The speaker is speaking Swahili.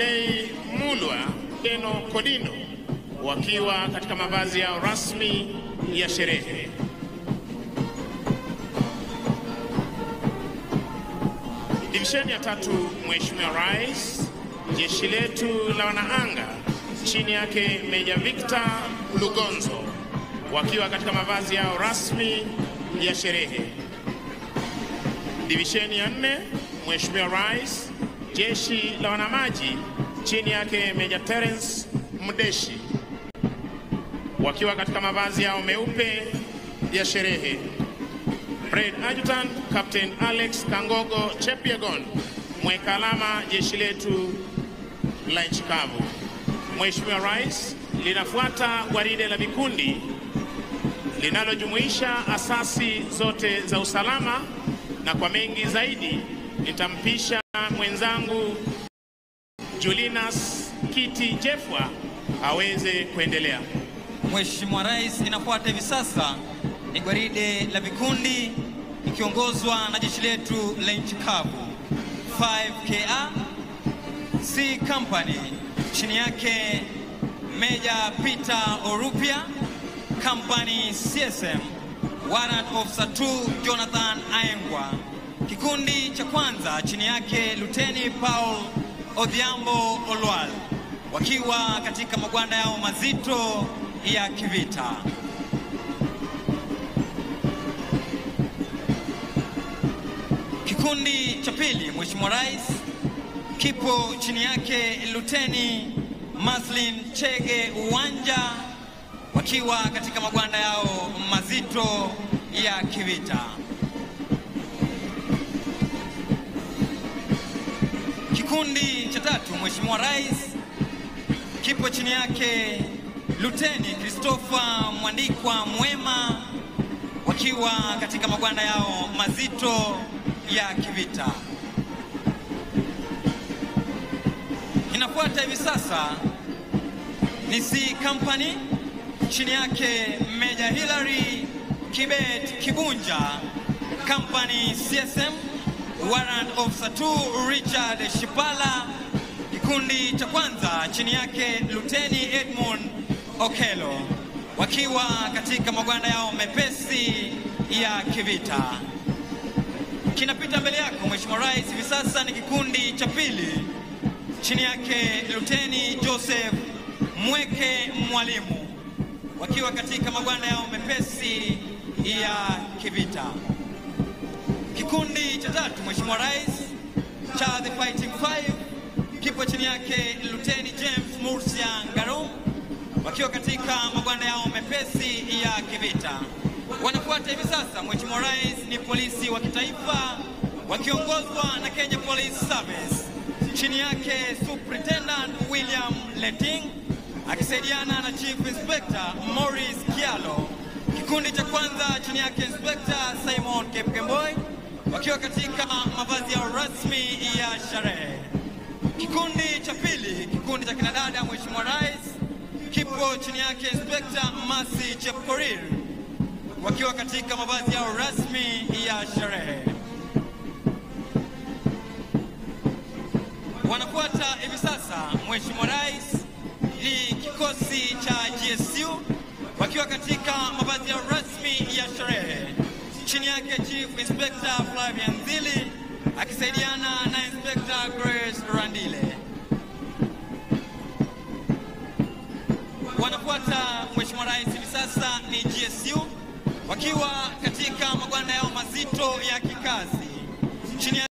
Stanley Mulwa Deno Kodino wakiwa katika mavazi yao rasmi ya sherehe. Divisheni ya tatu, Mheshimiwa Rais, jeshi letu la wanaanga chini yake Meja Victor Lugonzo wakiwa katika mavazi yao rasmi ya sherehe. Divisheni ya nne, Mheshimiwa Rais, jeshi la wanamaji chini yake Meja Terence Mdeshi wakiwa katika mavazi yao meupe ya sherehe. Brigade Adjutant Captain Alex Kangogo Chepyegon, mweka alama jeshi letu la nchi kavu. Mheshimiwa Rais, linafuata gwaride la vikundi linalojumuisha asasi zote za usalama, na kwa mengi zaidi nitampisha mwenzangu Julinas Kiti Jefwa aweze kuendelea. Mheshimiwa Rais, inafuata hivi sasa ni gwaride la vikundi ikiongozwa na jeshi letu la nchi kavu 5KA C Company, chini yake Meja Peter Orupia, Company CSM, Warrant Officer 2 Jonathan Aengwa. Kikundi cha kwanza chini yake Luteni Paul Odhiambo Olwal wakiwa katika magwanda yao mazito ya kivita. Kikundi cha pili, Mheshimiwa Rais, kipo chini yake Luteni Maslin Chege Uwanja wakiwa katika magwanda yao mazito ya kivita. Kikundi cha tatu, Mheshimiwa Rais, kipo chini yake Luteni Christopher Mwandikwa Mwema wakiwa katika magwanda yao mazito ya kivita. Inafuata hivi sasa ni C Company chini yake Meja Hilary Kibet Kibunja, Company CSM, Warrant Officer 2 Richard Shipala. Kikundi cha kwanza chini yake Luteni Edmund Okelo wakiwa katika magwanda yao mepesi ya kivita. Kinapita mbele yako Mheshimiwa Rais, hivi sasa ni kikundi cha pili chini yake Luteni Joseph Mweke Mwalimu wakiwa katika magwanda yao mepesi ya kivita. Kikundi cha tatu Mheshimiwa Rais cha The Fighting Five kipo chini yake Luteni James Murcia Ngarum wakiwa katika magwanda yao mepesi ya kivita. Wanafuata hivi sasa Mheshimiwa Rais ni polisi wa kitaifa wakiongozwa na Kenya Police Service chini yake Superintendent William Leting akisaidiana na Chief Inspector Morris Kialo. Kikundi cha kwanza chini yake Inspector Simon Kepkemboi wakiwa katika mavazi yao rasmi ya sherehe. Kikundi cha pili, kikundi cha kinadada Mheshimiwa Rais kipo chini yake Inspector Masi Chepkorir wakiwa katika mavazi yao rasmi ya sherehe. Wanafuata hivi sasa Mheshimiwa Rais ni kikosi cha GSU wakiwa katika mavazi yao rasmi ya sherehe chini yake Chief Inspector Flavian Zili akisaidiana na Inspector Grace Randile. Wanafuata Mheshimiwa Rais hivi sasa ni GSU wakiwa katika magwanda yao mazito ya kikazi chini ya